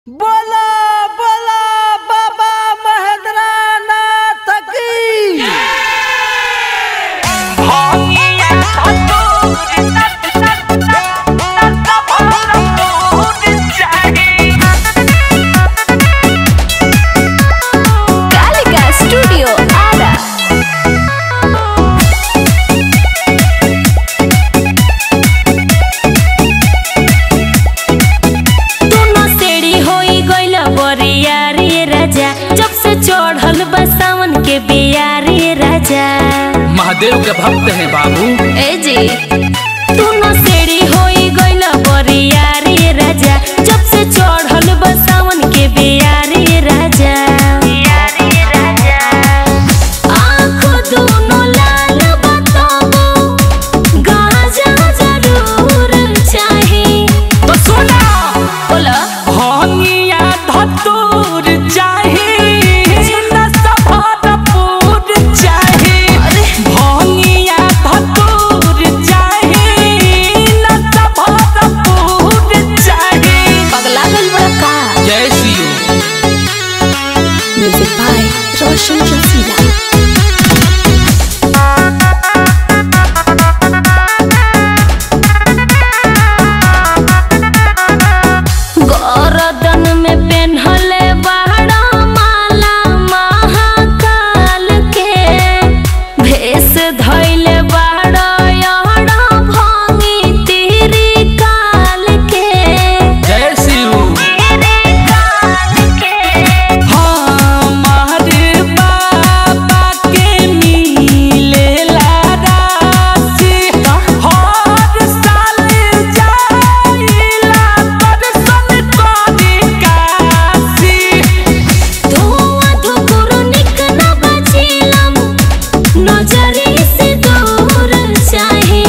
बोला बोला बाबा महेंद्र नाथ की Calica Studio Ada. दोनों सेड़ी होई गइल बरिया रे राजा जब से चढ़ल बा सावन के बियारी राजा महादेव के भक्त हैं बाबू ए जी दोनों सेड़ी होई गइल बरिया रे राजा जब से चढ़ल बा सावन के बियारी राजा आँख दोनों लाल बताबो गाजा जरूर चाही तो सुना बोला हनिया धतूर चाही न सफरपुर चाही हनिया धतूर चाही न सफरपुर चाही पगला गल बड़ा का जय Shiv Music by Roshan Jasila. गरदन में पेन्हले बाड़ा माला महाकाल के भेष धैले बाड़ा यहड़ा भंगी तिरी काल के जय शिव हमारे बाबा के मिलेला राशि हर साल जाइला दर्शन करे काशी धुआं धुकुर निक न बचिलम नजरी से दूर चाहे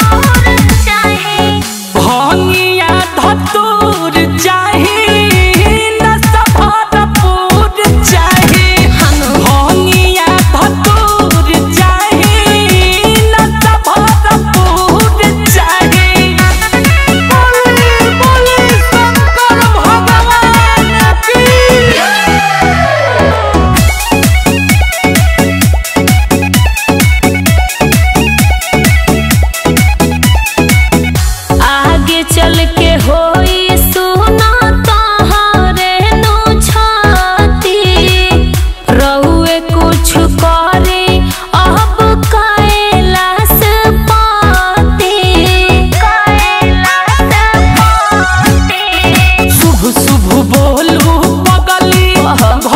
भंगिया धतूर चाही न सफरपुर चाही भंगिया धतूर चाही न सफरपुर चाही बोले बोले शंकर भगवान की आगे चल के होई सुना तहारे नो छाती रहुए कुछ करे अब कैलाश पाते कैलाश पाते शुभ शुभ बोलू पगली